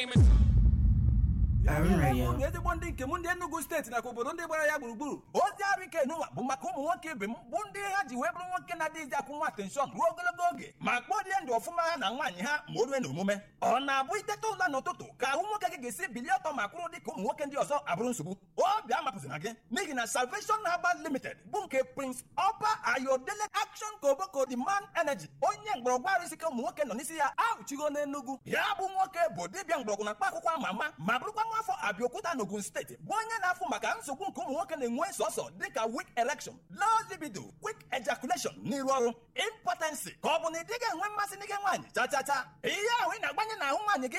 famous. Urban Radio. ụmụ ezigbo ndị nke m ndị Enugu steeti nakwa obodo ndị gbara ya gburugburu ozi arụ ike n'ụwa bụ maka ụmụ nwoke ibe m bụ ndị ha ji wee bụrụ nwoke na-adịghịzi akwụ nwa atenshọn ruo ogologo oge ma kpọrie ndụ ọfụma ha na nwaanyị ha ma o rue n'omume ọ na-abụ iteta ụla n'ụtụtụ ka ahụ nwoke gị ga-esi bilie ọtọ ma kwụrụ dị ka ụmụ nwoke ndị ọzọ abụrụ nsogbu obi amapụzina gị n'ihi na Salvation Herbal Limited bụ nke Prince Oba Ayodele Action Koboko the man energy onye mgbọrọgwụ arụ isi ike ụmụ nwoke nọ n'isi ya ahụchigo n'Enugu ya bụ nwoke bụ dibịa mgbọrọgwụ na mkpa akwụkwọ ama ama ma bụrụkwa nwa afọ Abiokuta n'Ogun steeti bụ onye na-afụ maka nsogbu nke ụmụ nwoke na-enwe sọsọ dịka weak erection low libido quick ejaculation n'iru ọrụ impotency ka ọ bụ na ị dịghị enwe mmasị n'ike nwaanyị cha cha cha ihe ahụ ị na-agbanye n'ahụ nwaanyị gị